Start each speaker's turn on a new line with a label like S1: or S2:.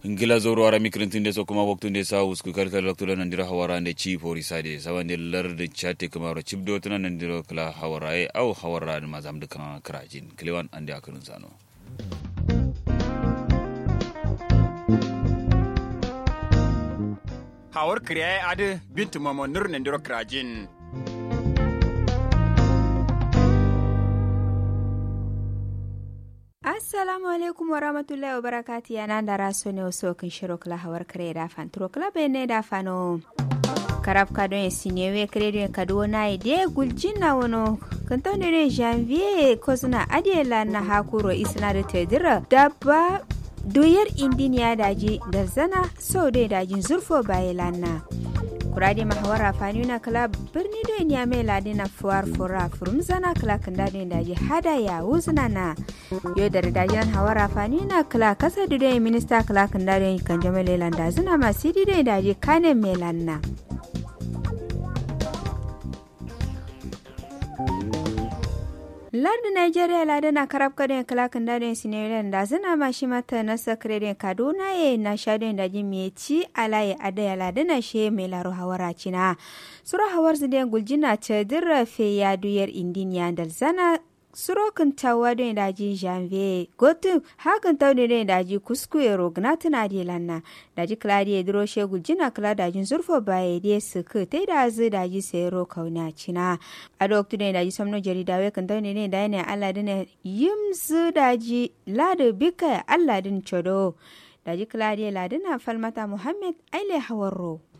S1: ngila zoro ara mikrintinde so kuma waktunde sa usku kalkal waktula nandira hawarande chi pori sade sawande larde chate kamaro chibdo tana nandiro kala hawarae au hawarade mazam de kan krajin klewan ande akurun sano
S2: hawar kriya ade bintu mamo nur nandiro krajin
S3: assalamu alaikum wa rahmatullahi wa barakati yana da raso ne wasu kan shiro kula hawar kare da fan turo kula bai ne da fano karab ka don sinye we kare don ka do na ide guljin na wono kan to ne janvier ko suna adela na hakuro isna da tedira da ba doyar indiniya daji da zana so dai dajin zurfo baye lanna kurade mahawara fani na kala birni do ya mai ladi na fuwar fura furum zana kala kan dadi daji hada ya wuzna na yo da daji hawara fani na kala kasa do minista kala kan dadi kan jama lelan da zina ma sidi do daji kane melan na lardi nigeria lada na karab kadon kalakan dadon sinariyan da zina ma shi mata na sakredin kaduna ye na shadon da jimi ci alaye adaya lada na she mai laro hawara cina sura hawar zidane guljina ta dirra fe ya duyar indiniya da zana surokin tawa don daji janvier gotu hakan tau ne daji kuskure rogna tana di lanna daji kladi ya duro shegul jina kala dajin zurfo baya de su ka ta da zu daji sayaro kauna cina a doktu ne daji samno jarida we kan tau ne da ne allah dina yim zu daji ladu bika allah din chodo daji kladi ladina falmata muhammad aile hawarro